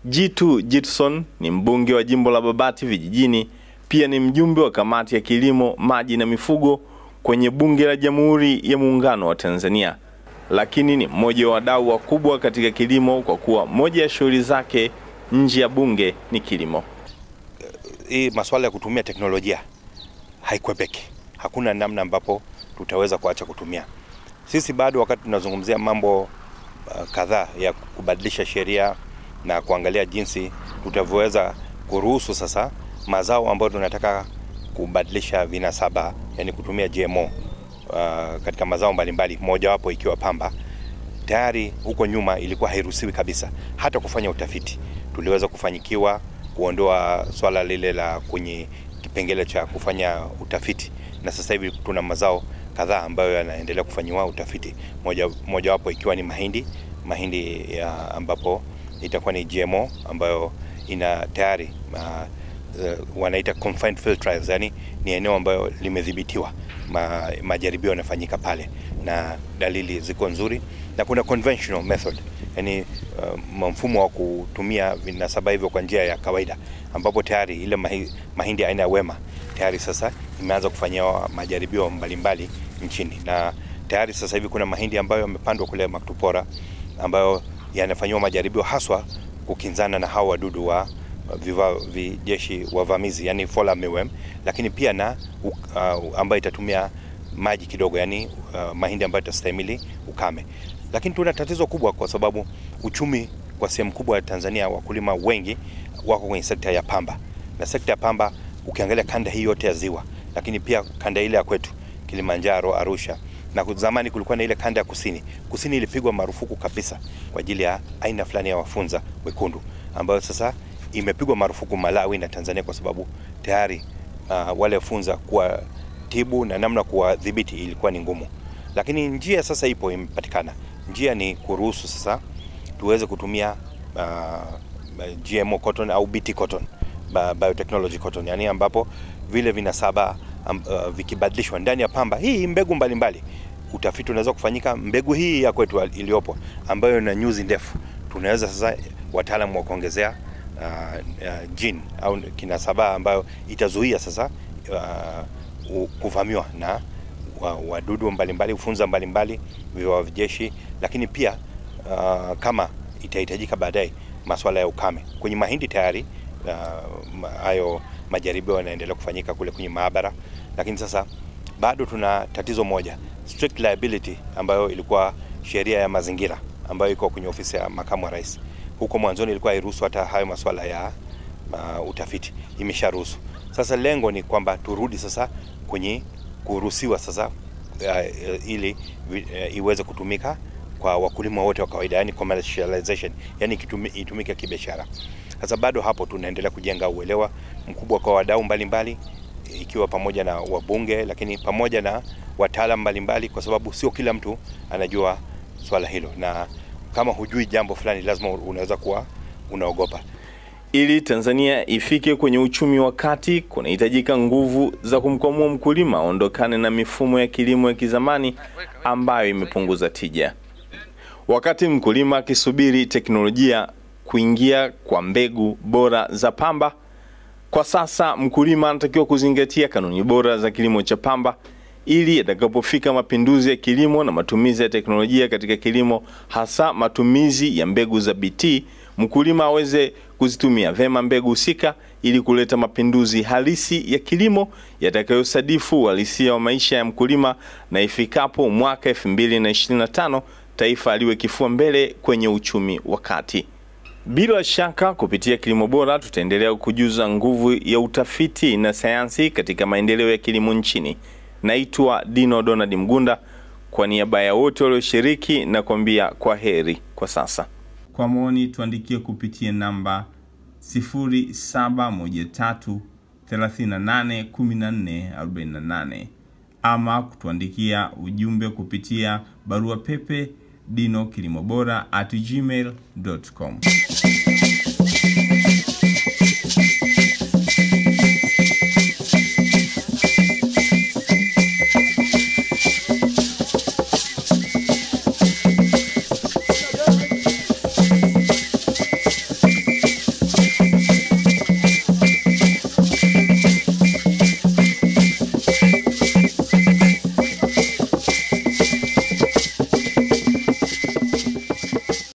Jitu Jitson ni mbunge wa jimbo la Babati vijijini, pia ni mjumbe wa kamati ya kilimo, maji na mifugo kwenye bunge la Jamhuri ya Muungano wa Tanzania, lakini ni mmoja wa wadau wakubwa katika kilimo kwa kuwa moja ya shughuli zake nje ya bunge ni kilimo. Hii masuala ya kutumia teknolojia haikwepeki, hakuna namna ambapo tutaweza kuacha kutumia. Sisi bado wakati tunazungumzia mambo uh, kadhaa ya kubadilisha sheria na kuangalia jinsi tutavyoweza kuruhusu sasa mazao ambayo tunataka kubadilisha vinasaba, yani kutumia GMO uh, katika mazao mbalimbali, mojawapo ikiwa pamba. Tayari huko nyuma ilikuwa hairuhusiwi kabisa hata kufanya utafiti. Tuliweza kufanyikiwa kuondoa swala lile la kwenye kipengele cha kufanya utafiti, na sasa hivi tuna mazao kadhaa ambayo yanaendelea kufanyiwa utafiti, moja mojawapo ikiwa ni mahindi mahindi ya ambapo itakuwa ni GMO ambayo ina tayari uh, uh, wanaita confined field trials, yani ni eneo ambayo limedhibitiwa, ma, majaribio yanafanyika pale na dalili ziko nzuri, na kuna conventional method, yani uh, mfumo wa kutumia vinasaba hivyo kwa njia ya kawaida, ambapo tayari ile mahi, mahindi aina ya Wema tayari sasa imeanza kufanyiwa majaribio mbalimbali nchini, na tayari sasa hivi kuna mahindi ambayo yamepandwa kule Maktupora ambayo yanafanyiwa majaribio haswa kukinzana na hawa wadudu wa viva vijeshi wavamizi yani fall armyworm, lakini pia na uh, ambayo itatumia maji kidogo yani uh, mahindi ambayo itastahimili ukame. Lakini tuna tatizo kubwa kwa sababu uchumi kwa sehemu kubwa ya Tanzania, wakulima wengi wako kwenye sekta ya pamba, na sekta ya pamba ukiangalia kanda hii yote ya ziwa, lakini pia kanda ile ya kwetu Kilimanjaro, Arusha na zamani kulikuwa na ile kanda ya kusini. Kusini ilipigwa marufuku kabisa kwa ajili ya aina fulani ya wafunza wekundu, ambayo sasa imepigwa marufuku Malawi na Tanzania kwa sababu tayari uh, wale funza kuwa tibu na namna kuwadhibiti ilikuwa ni ngumu, lakini njia sasa ipo, imepatikana. Njia ni kuruhusu sasa tuweze kutumia uh, GMO cotton au BT cotton, biotechnology cotton, yani ambapo vile vinasaba um, uh, vikibadilishwa ndani ya pamba hii mbegu mbalimbali mbali. Utafiti unaweza kufanyika mbegu hii ya kwetu iliyopo ambayo ina nyuzi ndefu, tunaweza sasa wataalamu wa kuongezea uh, uh, gene au kinasaba ambayo itazuia sasa uh, kuvamiwa na wadudu mbalimbali, ufunza mbalimbali, viwavi vijeshi, lakini pia uh, kama itahitajika baadaye masuala ya ukame kwenye mahindi tayari hayo uh, majaribio yanaendelea kufanyika kule kwenye maabara, lakini sasa bado tuna tatizo moja, strict liability ambayo ilikuwa sheria ya mazingira ambayo iko kwenye ofisi ya makamu wa rais. Huko mwanzoni ilikuwa hairuhusu hata hayo masuala ya uh, utafiti, imesharuhusu. Sasa lengo ni kwamba turudi sasa kwenye kuruhusiwa sasa uh, ili uh, iweze kutumika kwa wakulima wote wa kawaida, yani commercialization, yani itumike kibiashara. Sasa bado hapo tunaendelea kujenga uelewa mkubwa kwa wadau mbalimbali, ikiwa pamoja na wabunge, lakini pamoja na wataalamu mbalimbali, kwa sababu sio kila mtu anajua swala hilo, na kama hujui jambo fulani lazima unaweza kuwa unaogopa. Ili Tanzania ifike kwenye uchumi wa kati, kunahitajika nguvu za kumkwamua mkulima aondokane na mifumo ya kilimo ya kizamani ambayo imepunguza tija. Wakati mkulima akisubiri teknolojia kuingia kwa mbegu bora za pamba, kwa sasa mkulima anatakiwa kuzingatia kanuni bora za kilimo cha pamba ili yatakapofika mapinduzi ya kilimo na matumizi ya teknolojia katika kilimo, hasa matumizi ya mbegu za BT, mkulima aweze kuzitumia vema mbegu husika ili kuleta mapinduzi halisi ya kilimo yatakayosadifu uhalisia wa maisha ya mkulima, na ifikapo mwaka 2025 taifa liwe kifua mbele kwenye uchumi wa kati. Bila shaka kupitia kilimo bora tutaendelea kujuza nguvu ya utafiti na sayansi katika maendeleo ya kilimo nchini. Naitwa Dino Donald Mgunda, kwa niaba ya wote walioshiriki na kuambia kwa heri kwa sasa. Kwa maoni tuandikie kupitia namba 0713381448 ama kutuandikia ujumbe kupitia barua pepe dino kilimo bora at gmail.com.